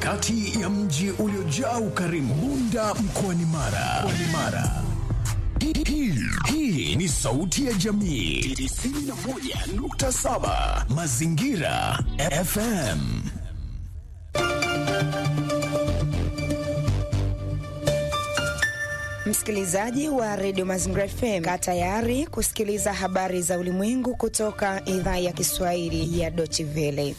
katikati ya mji uliojaa ukarimu, Bunda mkoani Mara. Mkoani Mara. Hii- hii- Hii ni sauti ya jamii 91.7 Mazingira FM. Msikilizaji wa redio Mazingira FM, kaa tayari kusikiliza habari za ulimwengu kutoka idhaa ya Kiswahili ya Deutsche Welle.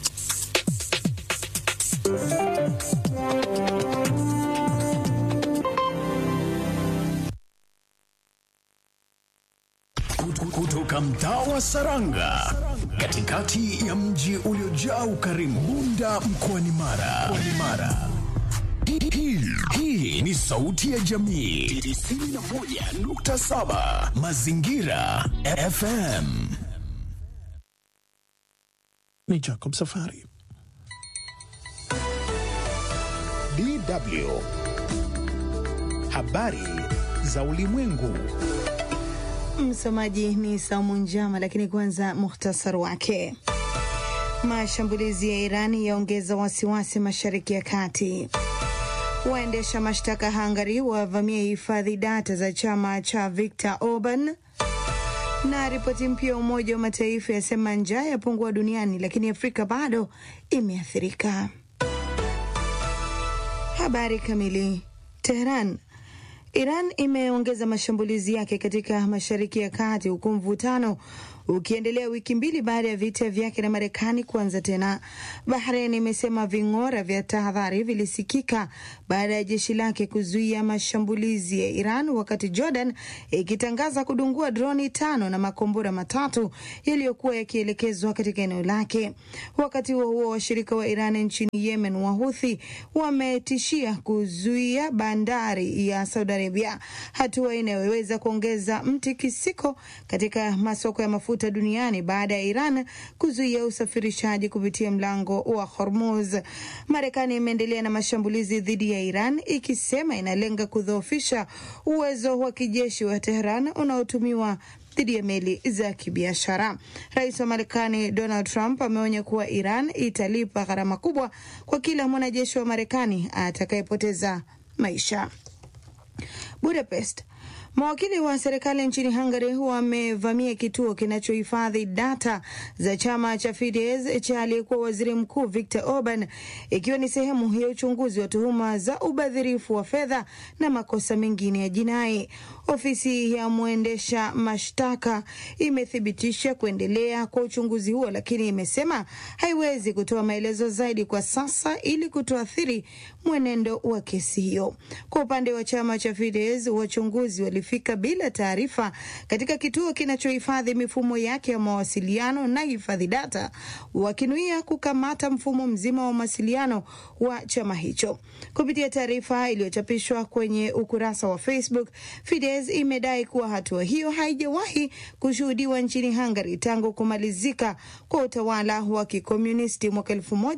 Kutu- Kutoka mtaa wa Saranga, katikati ya mji uliojaa ukarimu, Bunda mkoani Mara. Mkoani Mara. Hii- hii- Hii ni sauti ya jamii 91.7 Mazingira FM. ni Jacob Safari. DW. Habari za ulimwengu. Msomaji ni Saumu Njama, lakini kwanza muhtasari wake. Mashambulizi ya Irani yaongeza wasiwasi mashariki ya kati. Waendesha mashtaka Hungary wavamia hifadhi data za chama cha Viktor Orban, na ripoti mpya ya Umoja wa Mataifa yasema njaa yapungua duniani, lakini Afrika bado imeathirika. Habari kamili. Teheran. Iran imeongeza mashambulizi yake katika Mashariki ya Kati huku mvutano ukiendelea wiki mbili baada ya vita vyake na Marekani kuanza tena. Bahrain imesema ving'ora vya tahadhari vilisikika baada ya jeshi lake kuzuia mashambulizi ya Iran, wakati Jordan ikitangaza kudungua droni tano na makombora matatu yaliyokuwa yakielekezwa katika eneo lake. Wakati huo huo, washirika wa Iran nchini Yemen, Wahuthi, wametishia kuzuia bandari ya Saudi Arabia, hatua inayoweza kuongeza mtikisiko katika masoko ya mafuta duniani baada ya Iran kuzuia usafirishaji kupitia mlango wa Hormuz. Marekani imeendelea na mashambulizi dhidi ya Iran ikisema inalenga kudhoofisha uwezo wa kijeshi wa Tehran unaotumiwa dhidi ya meli za kibiashara. Rais wa Marekani Donald Trump ameonya kuwa Iran italipa gharama kubwa kwa kila mwanajeshi wa Marekani atakayepoteza maisha. Budapest. Mawakili wa serikali nchini Hungary wamevamia kituo kinachohifadhi data za chama cha Fidesz cha aliyekuwa waziri mkuu Viktor Orban, ikiwa ni sehemu ya uchunguzi wa tuhuma za ubadhirifu wa fedha na makosa mengine ya jinai. Ofisi ya mwendesha mashtaka imethibitisha kuendelea kwa uchunguzi huo, lakini imesema haiwezi kutoa maelezo zaidi kwa sasa ili kutoathiri mwenendo wa kesi hiyo. Kwa upande wa chama cha Fidesz, wachunguzi walifika bila taarifa katika kituo kinachohifadhi mifumo yake ya mawasiliano na hifadhi data, wakinuia kukamata mfumo mzima wa mawasiliano wa chama hicho. Kupitia taarifa iliyochapishwa kwenye ukurasa wa Facebook, Fidesz imedai kuwa hatua hiyo haijawahi kushuhudiwa nchini Hungary tangu kumalizika kwa utawala wa kikomunisti mwaka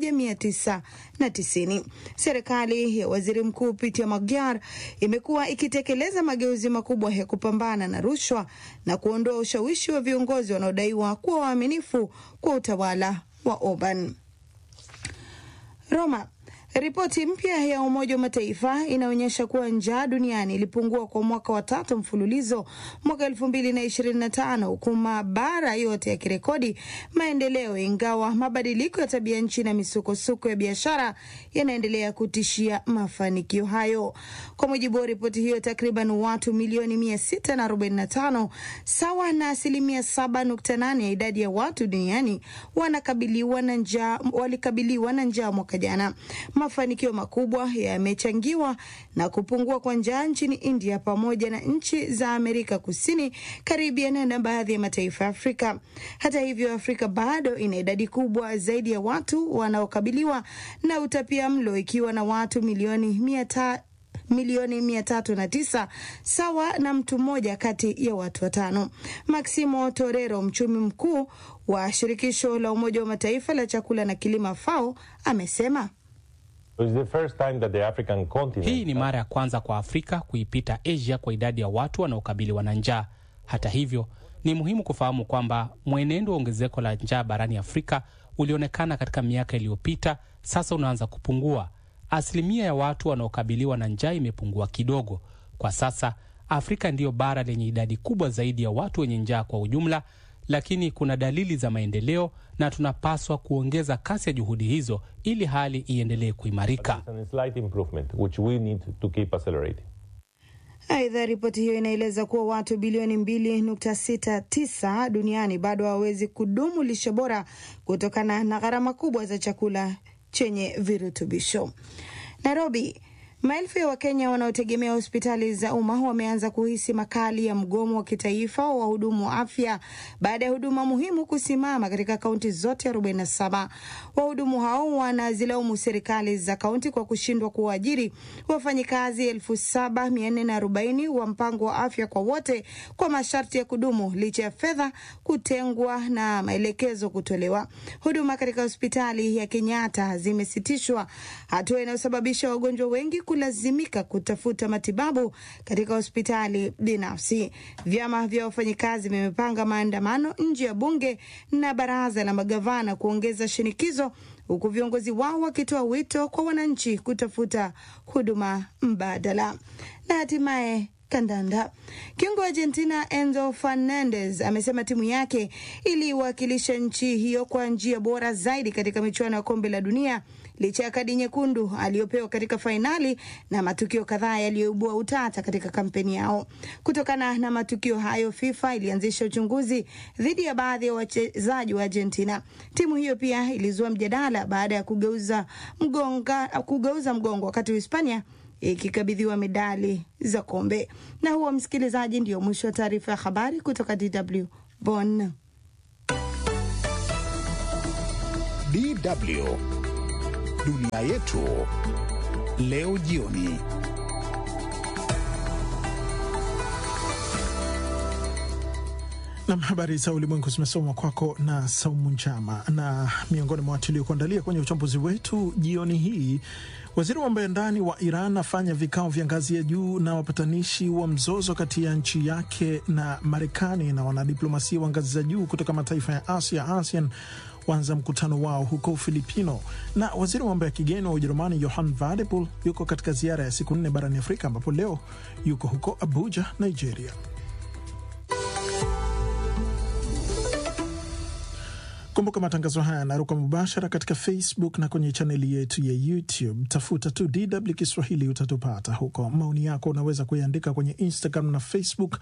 1990. Serikali ya waziri mkuu Peter Magyar imekuwa ikitekeleza mageuzi makubwa ya kupambana na rushwa na kuondoa ushawishi wa viongozi wanaodaiwa kuwa waaminifu kwa utawala wa Orban. Roma. Ripoti mpya ya Umoja wa Mataifa inaonyesha kuwa njaa duniani ilipungua kwa mwaka wa tatu mfululizo mwaka elfu mbili na ishirini na tano huku mabara yote yakirekodi maendeleo, ingawa mabadiliko ya tabia nchi na misukosuko ya biashara yanaendelea kutishia mafanikio hayo. Kwa mujibu wa ripoti hiyo, takriban watu milioni mia sita na arobaini na tano sawa na asilimia saba nukta nane ya idadi ya watu duniani wanakabiliwa na njaa, walikabiliwa na njaa mwaka jana. Mafanikio makubwa yamechangiwa na kupungua kwa njaa nchini India pamoja na nchi za Amerika Kusini, Caribbean na baadhi ya mataifa ya Afrika. Hata hivyo, Afrika bado ina idadi kubwa zaidi ya watu wanaokabiliwa na utapia mlo ikiwa na watu milioni mia ta milioni mia tatu na tisa sawa na mtu mmoja kati ya watu watano. Maximo Torero, mchumi mkuu wa shirikisho la Umoja wa Mataifa la chakula na kilimo FAO, amesema hii ni mara ya kwanza kwa Afrika kuipita Asia kwa idadi ya watu wanaokabiliwa na njaa. Hata hivyo, ni muhimu kufahamu kwamba mwenendo wa ongezeko la njaa barani Afrika ulionekana katika miaka iliyopita, sasa unaanza kupungua. asilimia ya watu wanaokabiliwa na njaa imepungua kidogo. Kwa sasa Afrika ndiyo bara lenye idadi kubwa zaidi ya watu wenye njaa kwa ujumla, lakini kuna dalili za maendeleo na tunapaswa kuongeza kasi ya juhudi hizo ili hali iendelee kuimarika. Aidha, ripoti hiyo inaeleza kuwa watu bilioni 2.69 duniani bado hawawezi kudumu lishe bora kutokana na gharama kubwa za chakula chenye virutubisho. Nairobi, maelfu ya Wakenya wanaotegemea hospitali za umma wameanza kuhisi makali ya mgomo wa kitaifa wa wahudumu wa afya baada ya huduma muhimu kusimama katika kaunti zote 47. Wahudumu hao wanazilaumu serikali za kaunti kwa kushindwa kuwaajiri wafanyikazi 7440 wa mpango wa afya kwa wote kwa masharti ya kudumu licha ya fedha kutengwa na maelekezo kutolewa. Huduma katika hospitali ya Kenyatta zimesitishwa, hatua inayosababisha wagonjwa wengi kulazimika kutafuta matibabu katika hospitali binafsi. Vyama vya wafanyikazi vimepanga maandamano nje ya bunge na baraza la magavana kuongeza shinikizo, huku viongozi wao wakitoa wito kwa wananchi kutafuta huduma mbadala. Na hatimaye kandanda. Kiungo wa Argentina Enzo Fernandez amesema timu yake iliwakilisha nchi hiyo kwa njia bora zaidi katika michuano ya kombe la dunia licha ya kadi nyekundu aliyopewa katika fainali na matukio kadhaa yaliyoibua utata katika kampeni yao. Kutokana na matukio hayo, FIFA ilianzisha uchunguzi dhidi ya baadhi ya wachezaji wa Argentina. Timu hiyo pia ilizua mjadala baada ya kugeuza mgonga, kugeuza mgongo wakati Hispania ikikabidhiwa medali za kombe. Na huo, msikilizaji, ndio mwisho wa taarifa ya habari kutoka DW Bonn. DW dunia yetu leo jioni. Nam, habari za ulimwengu zimesomwa kwako na Saumu Njama. Na miongoni mwa watu uliokuandalia kwenye uchambuzi wetu jioni hii, waziri wa mambo ya ndani wa Iran afanya vikao vya ngazi ya juu na wapatanishi wa mzozo kati ya nchi yake na Marekani, na wanadiplomasia wa ngazi za juu kutoka mataifa ya Asia ASEAN waanza mkutano wao huko Ufilipino. Na waziri wa mambo ya kigeni wa Ujerumani Johann Wadephul yuko katika ziara ya siku nne barani Afrika, ambapo leo yuko huko Abuja, Nigeria. Kumbuka matangazo haya yanaruka mubashara katika Facebook na kwenye chaneli yetu ya YouTube. Tafuta tu DW Kiswahili utatupata huko. Maoni yako unaweza kuyaandika kwenye Instagram na Facebook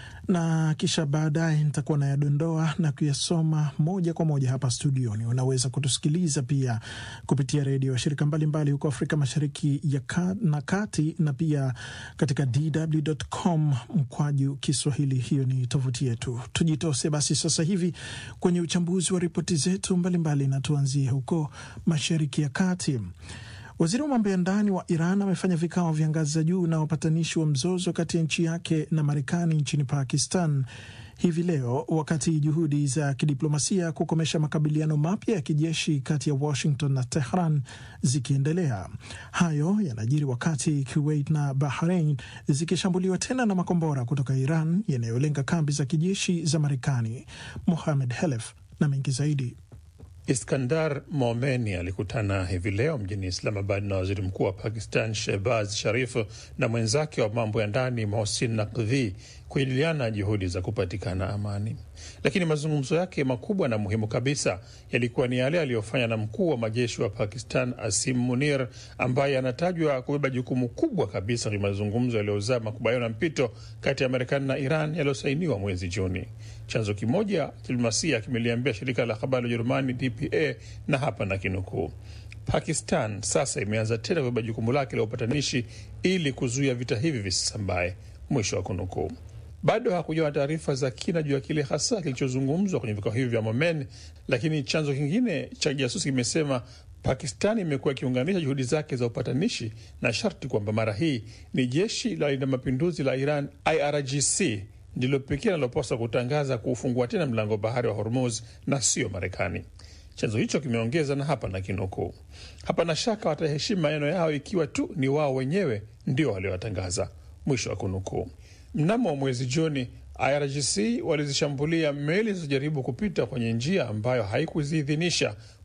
na kisha baadaye nitakuwa nayadondoa na kuyasoma moja kwa moja hapa studioni. Unaweza kutusikiliza pia kupitia redio ya shirika mbalimbali huko Afrika Mashariki ya ka, na Kati, na pia katika dw.com mkwaju Kiswahili. Hiyo ni tovuti yetu. Tujitose basi sasa hivi kwenye uchambuzi wa ripoti zetu mbalimbali, na tuanzie huko Mashariki ya Kati. Waziri wa mambo ya ndani wa Iran amefanya vikao vya ngazi za juu na wapatanishi wa mzozo kati ya nchi yake na Marekani nchini Pakistan hivi leo, wakati juhudi za kidiplomasia kukomesha makabiliano mapya ya kijeshi kati ya Washington na Tehran zikiendelea. Hayo yanajiri wakati Kuwait na Bahrain zikishambuliwa tena na makombora kutoka Iran yanayolenga kambi za kijeshi za Marekani. Mohamed Helef na mengi zaidi. Iskandar Momeni alikutana hivi leo mjini Islamabad na waziri mkuu wa Pakistan Shehbaz Sharif na mwenzake wa mambo ya ndani Mohsin Naqvi kujadiliana juhudi za kupatikana amani. Lakini mazungumzo yake makubwa na muhimu kabisa yalikuwa ni yale aliyofanya na mkuu wa majeshi wa Pakistan Asim Munir, ambaye anatajwa kubeba jukumu kubwa kabisa kwenye mazungumzo yaliyozaa makubaliano ya mpito kati ya Marekani na Iran yaliyosainiwa mwezi Juni. Chanzo kimoja cha diplomasia kimeliambia shirika la habari la Ujerumani DPA, na hapa na kinukuu: Pakistan sasa imeanza tena kubeba jukumu lake la upatanishi ili kuzuia vita hivi visisambae, mwisho wa kunukuu. Bado hakujawa taarifa za kina juu ya kile hasa kilichozungumzwa kwenye vikao hivi vya Momen, lakini chanzo kingine cha kijasusi kimesema Pakistan imekuwa ikiunganisha juhudi zake za upatanishi na sharti kwamba mara hii ni jeshi la walinda mapinduzi la Iran IRGC ndilo pekee linalopaswa kutangaza kuufungua tena mlango bahari wa Hormuz na sio Marekani. Chanzo hicho kimeongeza, na hapa na kinukuu, hapana shaka wataheshimu maneno yao ikiwa tu ni wao wenyewe ndio waliowatangaza, mwisho wa kunukuu. Mnamo mwezi Juni, IRGC walizishambulia meli zilizojaribu kupita kwenye njia ambayo haikuziidhinisha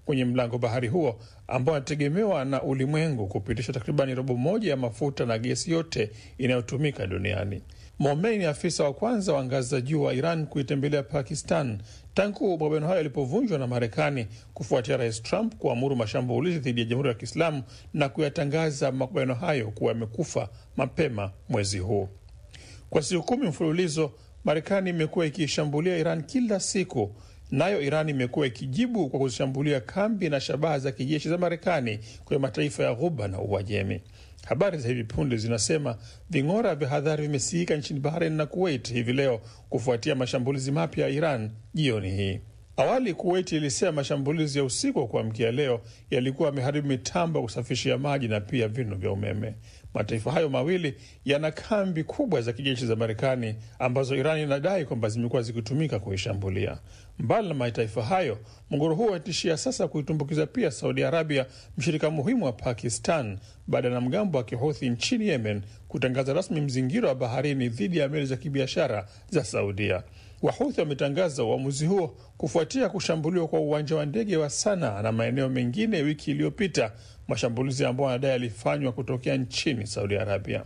kwenye mlango bahari huo ambao anategemewa na ulimwengu kupitisha takribani robo moja ya mafuta na gesi yote inayotumika duniani. Momei ni afisa wa kwanza wa ngazi za juu wa Iran kuitembelea Pakistan tangu makubaliano hayo yalipovunjwa na Marekani kufuatia Rais Trump kuamuru mashambulizi dhidi ya Jamhuri ya Kiislamu na kuyatangaza makubaliano hayo kuwa yamekufa mapema mwezi huu. Kwa siku kumi mfululizo, Marekani imekuwa ikishambulia Iran kila siku, nayo Iran imekuwa ikijibu kwa kuzishambulia kambi na shabaha za kijeshi za Marekani kwenye mataifa ya Ghuba na Uajemi. Habari za hivi punde zinasema ving'ora vya hadhari vimesikika nchini Bahrain na Kuwait hivi leo kufuatia mashambulizi mapya ya Iran jioni hii. Awali Kuwait ilisema mashambulizi ya usiku wa kuamkia leo yalikuwa yameharibu mitambo ya kusafishia maji na pia vinu vya umeme. Mataifa hayo mawili yana kambi kubwa za kijeshi za Marekani ambazo Iran inadai kwamba zimekuwa zikitumika kuishambulia. Mbali na mataifa hayo, mgogoro huo watishia sasa kuitumbukiza pia Saudi Arabia, mshirika muhimu wa Pakistan, baada ya mgambo wa Kihuthi nchini Yemen kutangaza rasmi mzingiro wa baharini dhidi ya meli za kibiashara za Saudia. Wahuthi wametangaza uamuzi huo kufuatia kushambuliwa kwa uwanja wa ndege wa Sana na maeneo mengine wiki iliyopita, mashambulizi ambayo wanadai yalifanywa kutokea nchini Saudi Arabia.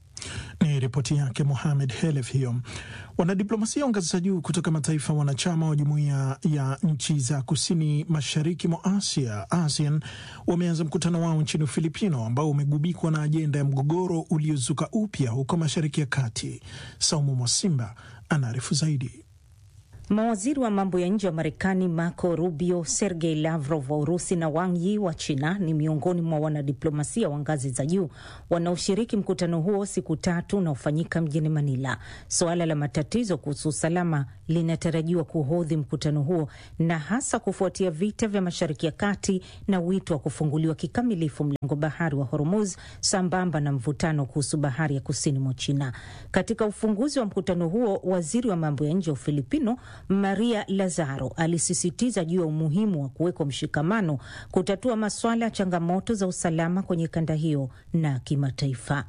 Ni ripoti yake Mohamed Helef hiyo. Wanadiplomasia wa ngazi za juu kutoka mataifa wanachama wa jumuiya ya nchi za kusini mashariki mwa Asia, ASEAN, wameanza mkutano wao nchini Ufilipino ambao umegubikwa na ajenda ya mgogoro uliozuka upya huko mashariki ya kati. Saumu Mwasimba anaarifu zaidi. Mawaziri wa mambo ya nje wa Marekani Marco Rubio, Sergei Lavrov wa Urusi na Wang Yi wa China ni miongoni mwa wanadiplomasia wa ngazi za juu wanaoshiriki mkutano huo siku tatu unaofanyika mjini Manila. Suala la matatizo kuhusu usalama linatarajiwa kuhodhi mkutano huo, na hasa kufuatia vita vya Mashariki ya Kati na wito wa kufunguliwa kikamilifu mlango bahari wa Hormuz sambamba na mvutano kuhusu bahari ya kusini mwa China. Katika ufunguzi wa mkutano huo, waziri wa mambo ya nje wa Ufilipino Maria Lazaro alisisitiza juu ya umuhimu wa kuwekwa mshikamano kutatua masuala ya changamoto za usalama kwenye kanda hiyo na kimataifa.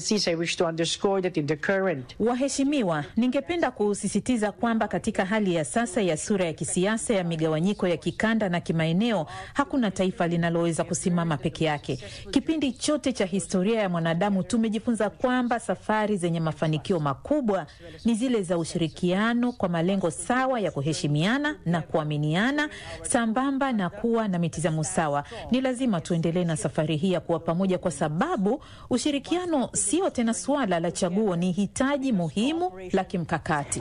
Waheshimiwa, ningependa kusisitiza kwamba katika hali ya sasa ya sura ya kisiasa ya migawanyiko ya kikanda na kimaeneo, hakuna taifa linaloweza kusimama peke yake. Kipindi chote cha historia ya mwanadamu tumejifunza kwamba safari zenye mafanikio makubwa ni zile za ushirikiano kwa malengo sawa ya kuheshimiana na kuaminiana sambamba na kuwa na mitizamo sawa. Ni lazima tuendelee na safari hii ya kuwa pamoja, kwa sababu ushirikiano sio tena suala la chaguo, ni hitaji muhimu la kimkakati.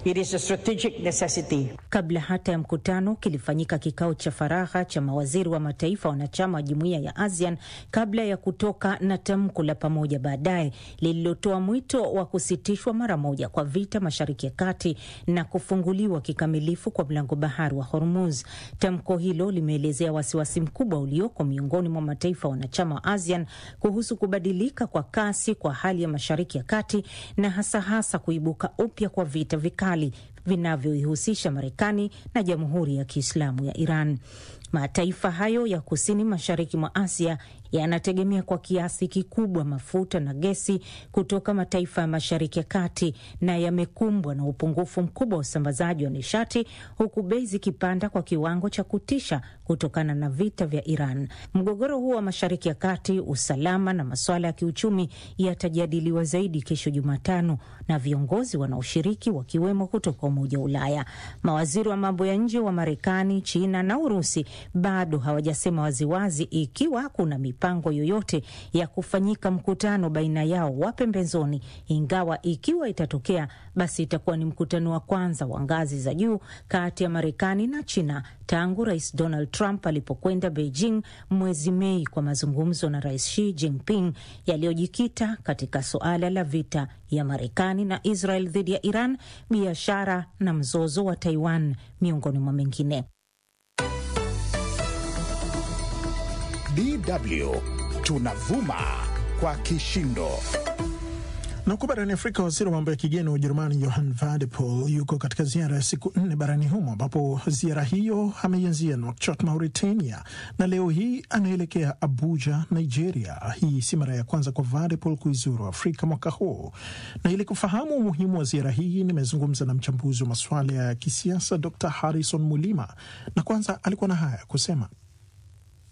Kabla hata ya mkutano, kilifanyika kikao cha faragha cha mawaziri wa mataifa wanachama wa jumuiya ya ASEAN kabla ya kutoka na tamko la pamoja baadaye lililotoa mwito wa kusitishwa mara moja kwa vita Mashariki ya Kati na kufunguliwa kikamilifu kwa mlango bahari wa Hormuz. Tamko hilo limeelezea wasiwasi mkubwa ulioko miongoni mwa mataifa wanachama wa ASEAN kuhusu kubadilika kwa kasi kwa hali ya Mashariki ya Kati na hasa hasa kuibuka upya kwa vita vikali vinavyoihusisha Marekani na Jamhuri ya Kiislamu ya Iran. Mataifa hayo ya kusini mashariki mwa Asia yanategemea kwa kiasi kikubwa mafuta na gesi kutoka mataifa ya mashariki ya kati na yamekumbwa na upungufu mkubwa wa usambazaji wa nishati huku bei zikipanda kwa kiwango cha kutisha kutokana na vita vya Iran. Mgogoro huo wa mashariki ya kati, usalama na masuala ya kiuchumi yatajadiliwa zaidi kesho Jumatano na viongozi wanaoshiriki wakiwemo kutoka Umoja wa Ulaya. Mawaziri wa mambo ya nje wa Marekani, China na Urusi bado hawajasema waziwazi ikiwa kuna mipango yoyote ya kufanyika mkutano baina yao wa pembezoni, ingawa ikiwa itatokea, basi itakuwa ni mkutano wa kwanza wa ngazi za juu kati ya Marekani na China tangu Rais Donald Trump alipokwenda Beijing mwezi Mei kwa mazungumzo na Rais Xi Jinping yaliyojikita katika suala la vita ya Marekani na Israel dhidi ya Iran, biashara na mzozo wa Taiwan miongoni mwa mengine. DW tunavuma kwa kishindo. Na huko barani Afrika, waziri wa mambo ya kigeni wa Ujerumani Johann Wadephul yuko katika ziara ya siku nne barani humo, ambapo ziara hiyo ameianzia Nouakchott, Mauritania, na leo hii anaelekea Abuja, Nigeria. Hii si mara ya kwanza kwa Wadephul kuizuru Afrika mwaka huu, na ili kufahamu umuhimu wa ziara hii nimezungumza na mchambuzi wa masuala ya kisiasa Dr Harrison Mulima, na kwanza alikuwa na haya kusema.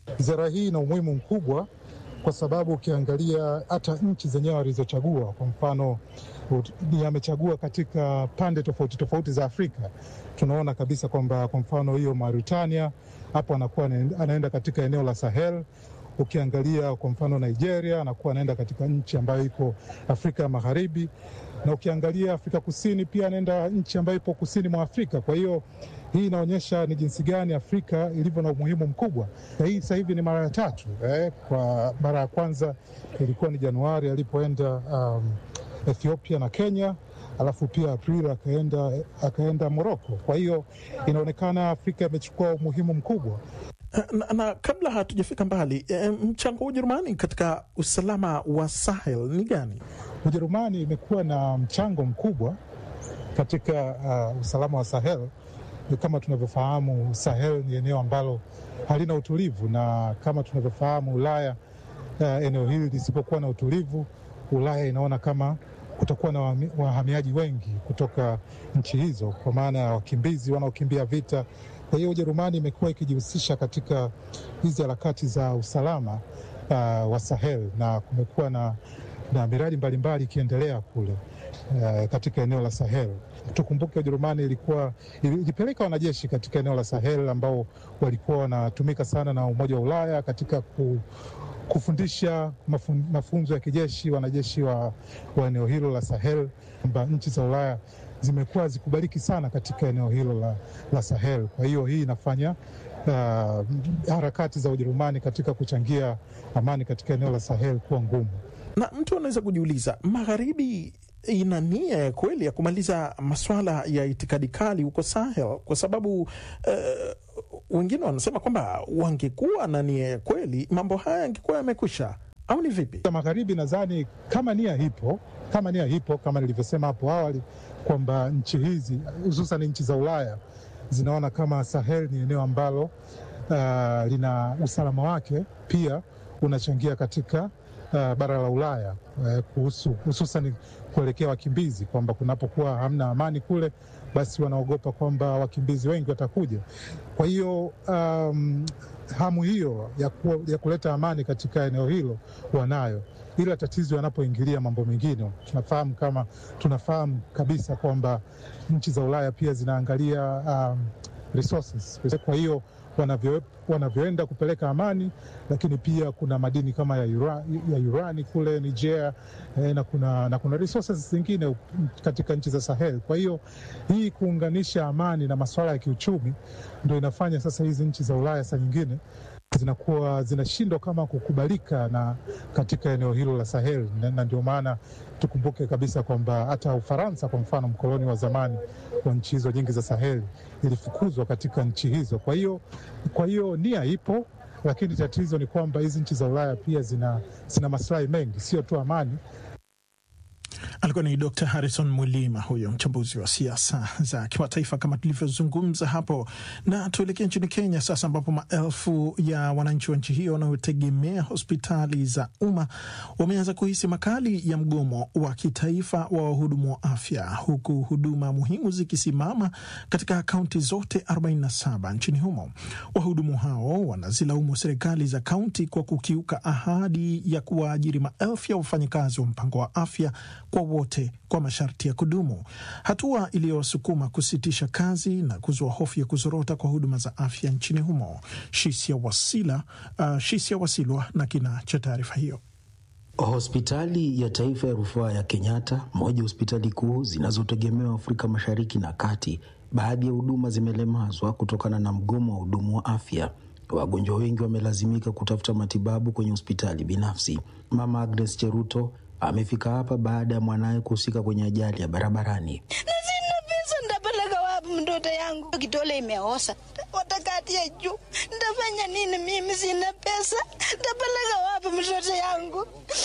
Ziara hii ina umuhimu mkubwa kwa sababu ukiangalia hata nchi zenyewe walizochagua, kwa mfano ni amechagua katika pande tofauti tofauti za Afrika. Tunaona kabisa kwamba kwa mfano hiyo Mauritania hapo anakuwa anaenda katika eneo la Sahel. Ukiangalia kwa mfano Nigeria anakuwa anaenda katika nchi ambayo iko Afrika ya Magharibi, na ukiangalia Afrika Kusini pia anaenda nchi ambayo ipo kusini mwa Afrika. Kwa hiyo hii inaonyesha ni jinsi gani Afrika ilivyo na umuhimu mkubwa, na hii sasa hivi ni mara ya tatu eh. Kwa mara ya kwanza ilikuwa ni Januari alipoenda um, Ethiopia na Kenya, alafu pia Aprili akaenda, akaenda Moroko. Kwa hiyo inaonekana Afrika imechukua umuhimu mkubwa. Na, na kabla hatujafika mbali, e, mchango wa Ujerumani katika usalama wa Sahel ni gani? Ujerumani imekuwa na mchango mkubwa katika uh, usalama wa Sahel. Kama tunavyofahamu, Sahel ni eneo ambalo halina utulivu, na kama tunavyofahamu Ulaya, uh, eneo hili lisipokuwa na utulivu, Ulaya inaona kama kutakuwa na wahamiaji wengi kutoka nchi hizo, kwa maana ya wakimbizi wanaokimbia vita. Kwa hiyo Ujerumani imekuwa ikijihusisha katika hizi harakati za usalama uh, wa Sahel na kumekuwa na, na miradi mbalimbali ikiendelea kule uh, katika eneo la Sahel. Tukumbuke Ujerumani ilikuwa ilipeleka wanajeshi katika eneo la Sahel ambao walikuwa wanatumika sana na Umoja wa Ulaya katika ku, kufundisha mafun, mafunzo ya kijeshi wanajeshi wa, wa eneo hilo la Sahel, kwamba nchi za Ulaya zimekuwa zikubaliki sana katika eneo hilo la, la Sahel. Kwa hiyo hii inafanya uh, harakati za Ujerumani katika kuchangia amani katika eneo la Sahel kuwa ngumu. Na mtu anaweza kujiuliza, magharibi ina nia ya kweli ya kumaliza maswala ya itikadi kali huko Sahel? Kwa sababu uh, wengine wanasema kwamba wangekuwa na nia ya kweli mambo haya yangekuwa yamekwisha, au ni vipi? Magharibi nadhani kama nia hipo, kama nia hipo, kama nilivyosema hapo awali kwamba nchi hizi hususan nchi za Ulaya zinaona kama Sahel ni eneo ambalo uh, lina usalama wake pia unachangia katika uh, bara la Ulaya uh, kuhusu hususan kuelekea wakimbizi, kwamba kunapokuwa hamna amani kule, basi wanaogopa kwamba wakimbizi wengi watakuja. Kwa hiyo um, hamu hiyo ya, ku, ya kuleta amani katika eneo hilo wanayo, ila tatizo yanapoingilia mambo mengine, tunafahamu kama tunafahamu kabisa kwamba nchi za Ulaya pia zinaangalia um, resources. Kwa hiyo wanavyo, wanavyoenda kupeleka amani, lakini pia kuna madini kama ya, ura, ya urani kule Niger eh, na kuna, na kuna resources zingine katika nchi za Sahel. Kwa hiyo hii kuunganisha amani na masuala ya kiuchumi ndo inafanya sasa hizi nchi za Ulaya saa nyingine zinakuwa zinashindwa kama kukubalika na katika eneo hilo la Sahel, na ndio maana tukumbuke kabisa kwamba hata Ufaransa kwa mfano, mkoloni wa zamani wa nchi hizo nyingi za Sahel, ilifukuzwa katika nchi hizo. Kwa hiyo kwa hiyo nia ipo, lakini tatizo ni kwamba hizi nchi za Ulaya pia zina, zina maslahi mengi, sio tu amani. Alikuwa ni Dr Harrison Mwilima, huyo mchambuzi wa siasa za kimataifa kama tulivyozungumza hapo. Na tuelekee nchini Kenya sasa, ambapo maelfu ya wananchi wa nchi hiyo wanaotegemea hospitali za umma wameanza kuhisi makali ya mgomo wa kitaifa wa wahudumu wa afya, huku huduma muhimu zikisimama katika kaunti zote 47 nchini humo. Wahudumu hao wanazilaumu serikali za kaunti kwa kukiuka ahadi ya kuwaajiri maelfu ya wafanyakazi wa mpango wa afya kwa wote kwa masharti ya kudumu, hatua iliyowasukuma kusitisha kazi na kuzua hofu ya kuzorota kwa huduma za afya nchini humo. Shisia Wasila, uh, Shisia Wasilwa na kina cha taarifa hiyo. Hospitali ya taifa ya rufaa ya Kenyatta, moja ya hospitali kuu zinazotegemewa Afrika Mashariki na Kati, baadhi ya huduma zimelemazwa kutokana na mgomo wa hudumu wa afya. Wagonjwa wengi wamelazimika kutafuta matibabu kwenye hospitali binafsi. Mama Agnes Cheruto amefika hapa baada ya mwanaye kuhusika kwenye ajali ya barabarani. na sina pesa, ntapeleka wapi mtoto yangu? Kitole imeosa, watakatia juu, ntafanya nini? Mimi sina pesa, ntapeleka wapi mtoto yangu?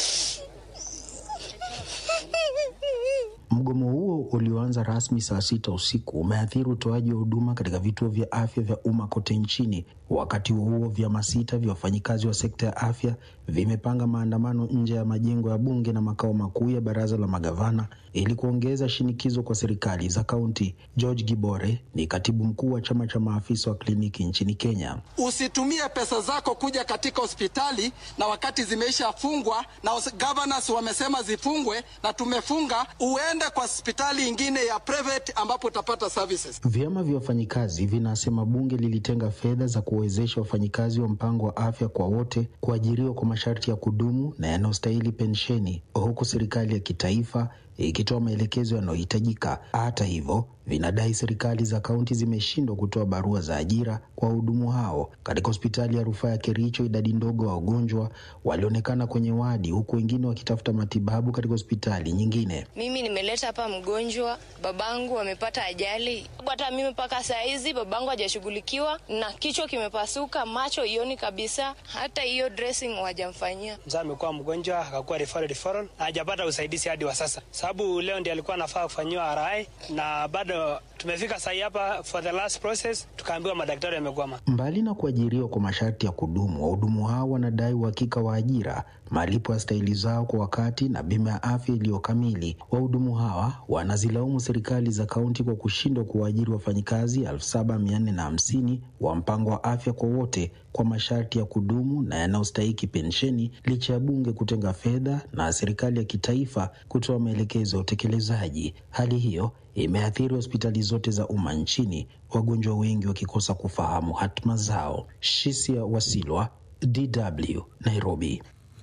Mgomo huo ulioanza rasmi saa sita usiku umeathiri utoaji wa huduma katika vituo vya afya vya umma kote nchini. Wakati huo huo, vyama sita vya wafanyikazi wa sekta ya afya vimepanga maandamano nje ya majengo ya bunge na makao makuu ya baraza la magavana ili kuongeza shinikizo kwa serikali za kaunti. George Gibore ni katibu mkuu wa chama cha maafisa wa kliniki nchini Kenya. Usitumie pesa zako kuja katika hospitali na wakati zimeishafungwa na governors wamesema zifungwe na tumefunga, uende kwa hospitali ingine ya private ambapo utapata services. Vyama vya wafanyikazi vinasema bunge lilitenga fedha za kuwezesha wafanyikazi wa mpango wa afya kwa wote kuajiriwa kwa masharti ya kudumu na yanayostahili pensheni, huku serikali ya kitaifa ikitoa maelekezo yanayohitajika. Hata hivyo, vinadai serikali za kaunti zimeshindwa kutoa barua za ajira kwa wahudumu hao. Katika hospitali ya rufaa ya Kericho, idadi ndogo ya wagonjwa walionekana kwenye wadi, huku wengine wakitafuta matibabu katika hospitali nyingine. Mimi nimeleta hapa mgonjwa, babangu amepata ajali. Hata mimi mpaka saa hizi babangu hajashughulikiwa na kichwa kimepasuka, macho ioni kabisa, hata hiyo dressing hawajamfanyia. Mzaa amekuwa mgonjwa akakuwa referral referral, hajapata usaidizi hadi wa sasa, sababu leo ndiye alikuwa anafaa kufanyiwa RI na bado tumefika sahi hapa for the last process, tukaambiwa madaktari wamekwama. Mbali na kuajiriwa kwa masharti ya kudumu, wahudumu hao wanadai uhakika wa ajira, malipo ya stahili zao kwa wakati na bima ya afya iliyo kamili. Wahudumu hawa wanazilaumu serikali za kaunti kwa kushindwa kuwaajiri wafanyikazi elfu saba mia nne na hamsini wa mpango wa afya kwa wote kwa masharti ya kudumu na yanayostahiki pensheni, licha ya bunge kutenga fedha na serikali ya kitaifa kutoa maelekezo ya utekelezaji. Hali hiyo imeathiri hospitali zote za umma nchini, wagonjwa wengi wakikosa kufahamu hatima zao. Shisia Wasilwa, DW, Nairobi.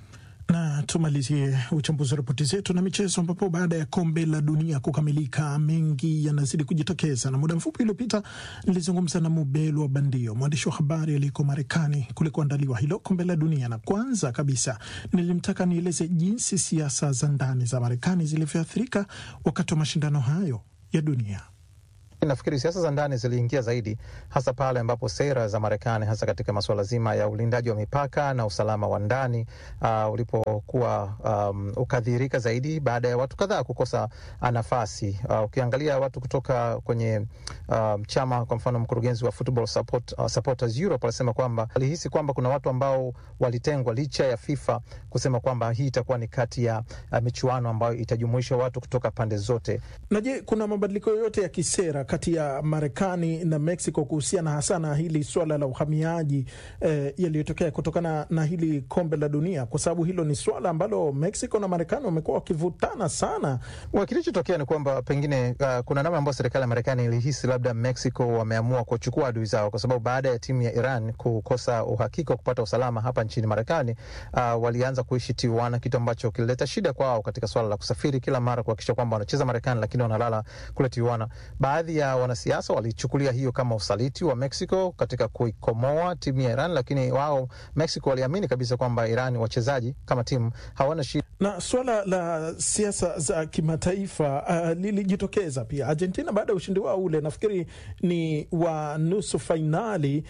Na tumalizie uchambuzi wa ripoti zetu na michezo, ambapo baada ya kombe la dunia kukamilika, mengi yanazidi kujitokeza, na muda mfupi uliopita nilizungumza na Mubelwa Bandio, mwandishi wa habari aliyeko Marekani kulikoandaliwa hilo kombe la dunia, na kwanza kabisa nilimtaka nieleze jinsi siasa za ndani za Marekani zilivyoathirika wakati wa mashindano hayo ya dunia. Nafikiri siasa za ndani ziliingia zaidi hasa pale ambapo sera za Marekani hasa katika masuala zima ya ulindaji wa mipaka na usalama wa ndani uh, ulipokuwa um, ukadhirika zaidi baada ya watu kadhaa kukosa nafasi. Uh, ukiangalia watu kutoka kwenye uh, chama, kwa mfano mkurugenzi wa Football Support, uh, Supporters Europe alisema kwamba alihisi kwamba kuna watu ambao walitengwa licha ya FIFA kusema kwamba hii itakuwa ni kati ya uh, michuano ambayo itajumuisha watu kutoka pande zote. Na je, kuna mabadiliko yoyote ya kisera kati ya Marekani na Mexico kuhusiana hasa na hili swala la uhamiaji eh, yaliyotokea kutokana na hili kombe la dunia, kwa sababu hilo ni swala ambalo Mexico na Marekani wamekuwa wakivutana sana. Kilichotokea ni kwamba pengine uh, kuna namna ambayo serikali ya Marekani ilihisi labda Mexico wameamua kuchukua adui zao, kwa sababu baada ya timu ya Iran kukosa uhakika wa kupata usalama hapa nchini Marekani, uh, walianza kuishi Tijuana, kitu ambacho kilileta shida kwao katika swala la kusafiri kila mara kuhakikisha kwamba wanacheza Marekani, lakini wanalala kule Tijuana. Baadhi ya wanasiasa walichukulia hiyo kama usaliti wa Mexico katika kuikomoa timu ya Iran, lakini wao Mexico waliamini kabisa kwamba Iran wachezaji kama timu hawana shida. Na swala la siasa za kimataifa uh, lilijitokeza pia. Argentina baada ya ushindi wao ule, nafikiri ni wa nusu fainali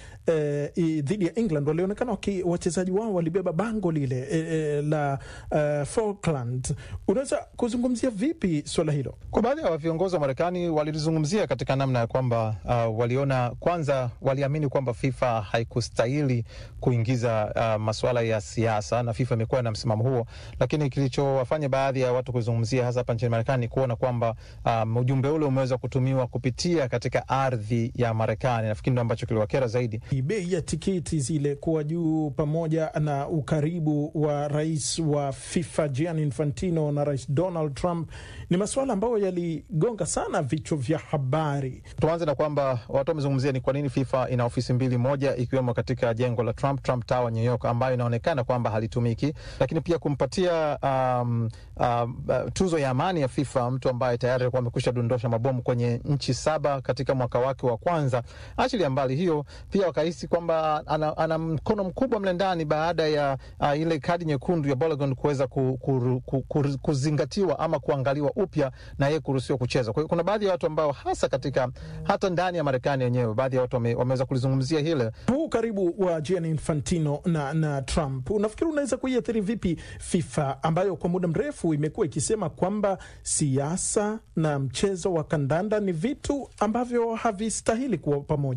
uh, dhidi ya England, walionekana wachezaji wao walibeba bango lile uh, la uh, Falkland. Unaweza kuzungumzia vipi swala hilo? Kwa baadhi ya viongozi wa Marekani walizungumzia katika namna ya kwamba uh, waliona kwanza, waliamini kwamba FIFA haikustahili kuingiza uh, masuala ya siasa na FIFA imekuwa na msimamo huo, lakini kilichowafanya baadhi ya watu kuzungumzia hasa hapa nchini Marekani ni kuona kwamba um, ujumbe ule umeweza kutumiwa kupitia katika ardhi ya Marekani. Nafikiri ndo ambacho kiliwakera zaidi. Bei ya tiketi zile kuwa juu pamoja na ukaribu wa rais wa FIFA Gianni Infantino na rais Donald Trump ni masuala ambayo yaligonga sana vichwa vya habari. Tuanze na kwamba watu wamezungumzia ni kwa nini FIFA ina ofisi mbili, moja ikiwemo katika jengo la Trump, Trump Tower New York, ambayo inaonekana kwamba halitumiki, lakini pia kumpatia um, um, tuzo ya amani ya FIFA mtu ambaye tayari alikuwa amekwisha dondosha mabomu kwenye nchi saba katika mwaka wake wa kwanza. Achilia mbali hiyo, pia wakahisi kwamba ana, ana mkono mkubwa mle ndani baada ya uh, ile kadi nyekundu ya Balogun kuweza ku, ku, ku, ku, kuzingatiwa ama kuangaliwa upya na yeye kuruhusiwa kucheza. Kwa hiyo kuna baadhi ya watu ambao hasa katika hata ndani ya Marekani yenyewe baadhi ya watu wame, wameweza kulizungumzia hile huu karibu wa Gianni Infantino na, na Trump. Unafikiri unaweza kuiathiri vipi FIFA ambayo kwa muda mrefu imekuwa ikisema kwamba siasa na mchezo wa kandanda ni vitu ambavyo havistahili kuwa pamoja?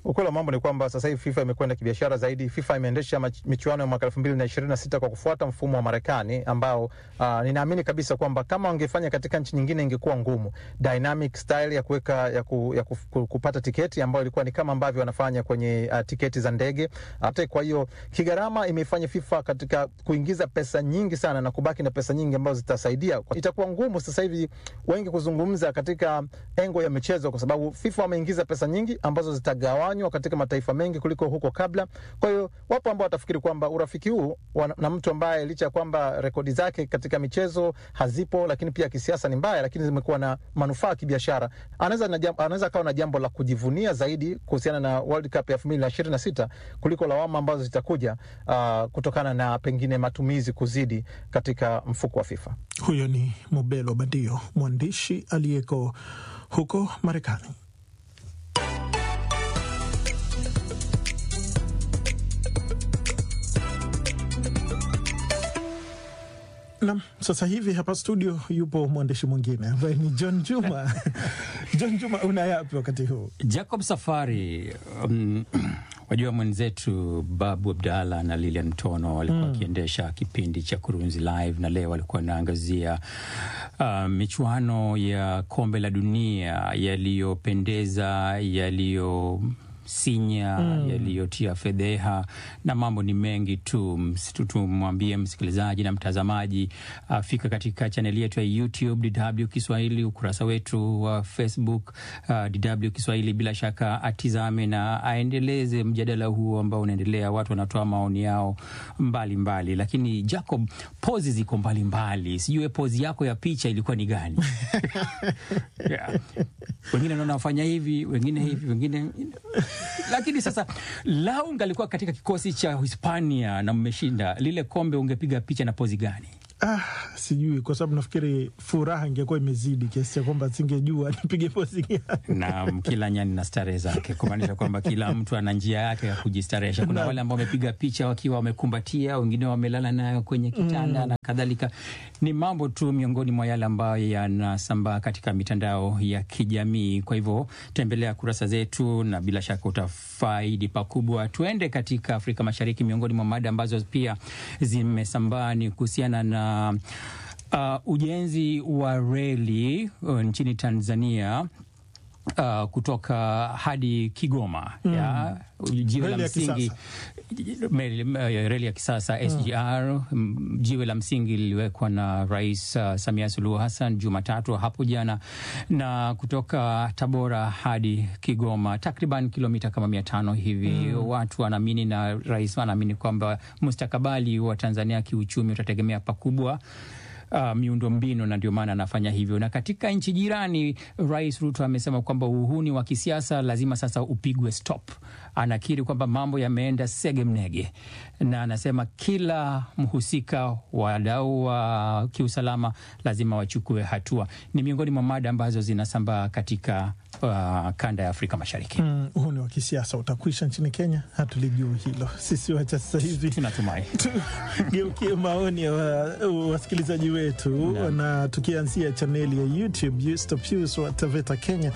Ukweli wa mambo ni kwamba sasa hivi FIFA imekwenda kibiashara zaidi. FIFA imeendesha mach- michuano ya mwaka elfu mbili na ishirini na sita kwa kufuata mfumo wa Marekani ambao uh, ninaamini kabisa kwamba kama wangefanya katika nchi nyingine ingekuwa ngumu. Dynamic style ya kuweka ya, ku, ya ku, ku, kupata tiketi ambayo ilikuwa ni kama ambavyo wanafanya kwenye uh, tiketi za ndege. Hata kwa hiyo kigharama imeifanya FIFA katika kuingiza pesa nyingi sana na kubaki na pesa nyingi ambazo zitasaidia. Itakuwa ngumu sasa hivi wengi kuzungumza katika engo ya michezo, kwa sababu FIFA wameingiza pesa nyingi ambazo zitagawanywa katika mataifa mengi kuliko huko kabla. Kwa hiyo wapo ambao watafikiri kwamba urafiki huu wa- na mtu ambaye licha ya kwamba rekodi zake katika michezo hazipo, lakini pia kisiasa ni mbaya, lakini zimekuwa na manufaa ya kibiashara, anaweza na jam- anaweza akawa na jambo la kujivunia zaidi kuhusiana na World Cup ya elfu mbili na ishirini na sita kuliko lawama ambazo zitakuja uh, kutokana na pengine matumizi kuzidi katika mfuko wa FIFA. Huyo ni Mubelo Badio, mwandishi aliyeko huko Marekani. Nam, sasa hivi hapa studio yupo mwandishi mwingine ambaye ni John Juma. John Juma, una yapi wakati huu? Jacob Safari, um, wajua mwenzetu Babu Abdalla na Lilian Mtono walikuwa wakiendesha kipindi cha Kurunzi Live na leo walikuwa wanaangazia uh, michuano ya kombe la dunia yaliyopendeza, yaliyo sinya Mm. yaliyotia fedheha na mambo ni mengi tu. Msitu- Tumwambie msikilizaji na mtazamaji afika katika chaneli yetu ya YouTube DW Kiswahili, ukurasa wetu wa Facebook uh, DW Kiswahili, bila shaka atizame na aendeleze mjadala huo ambao unaendelea. Watu wanatoa maoni yao mbalimbali mbali. Lakini Jacob, pozi ziko mbalimbali, sijue pozi yako ya picha ilikuwa ni gani? yeah. Wengine naona wafanya hivi, wengine hivi, wengine lakini sasa lau ungalikuwa katika kikosi cha Hispania na mmeshinda lile kombe, ungepiga picha na pozi gani? Ah, sijui kwa sababu nafikiri furaha ingekuwa imezidi kiasi cha kwamba singejua nipige pozi gani. na kila nyani na starehe zake, kumaanisha kwamba kila mtu ana njia yake ya kujistarehesha. Kuna Naam. wale ambao wamepiga picha wakiwa wamekumbatia, wengine wamelala nayo kwenye kitanda Mm. na kadhalika. Ni mambo tu miongoni mwa yale ambayo yanasambaa katika mitandao ya kijamii. Kwa hivyo tembelea kurasa zetu na bila shaka utafaidi pakubwa. Tuende katika Afrika Mashariki. Miongoni mwa mada ambazo pia zimesambaa ni kuhusiana na uh, ujenzi wa reli uh, nchini Tanzania uh, kutoka hadi Kigoma Mm. ya jiwe la Reli ya msingi meli- eh, reli ya kisasa SGR. mm, Jiwe la msingi liliwekwa na Rais uh, Samia Suluhu Hassan Jumatatu hapo jana, na kutoka Tabora hadi Kigoma takriban kilomita kama mia tano hivi. Mm. Watu wanaamini na rais wanaamini kwamba mustakabali wa Tanzania kiuchumi utategemea pakubwa uh, miundo mbinu na ndio maana anafanya hivyo. Na katika nchi jirani, Rais Ruto amesema kwamba uhuni wa kisiasa lazima sasa upigwe stop. Anakiri kwamba mambo yameenda sege mnege, na anasema kila mhusika, wadau wa kiusalama lazima wachukue hatua. Ni miongoni mwa mada ambazo zinasambaa katika uh, kanda ya Afrika Mashariki. Mm, huu ni wa kisiasa utakwisha nchini Kenya, hatulijui hilo sisi. Wacha sasa hivi tunatumai tugeukie maoni ya wa- wasikilizaji wetu, na tukianzia chaneli ya YouTube Yusto Pius wa Taveta, Kenya,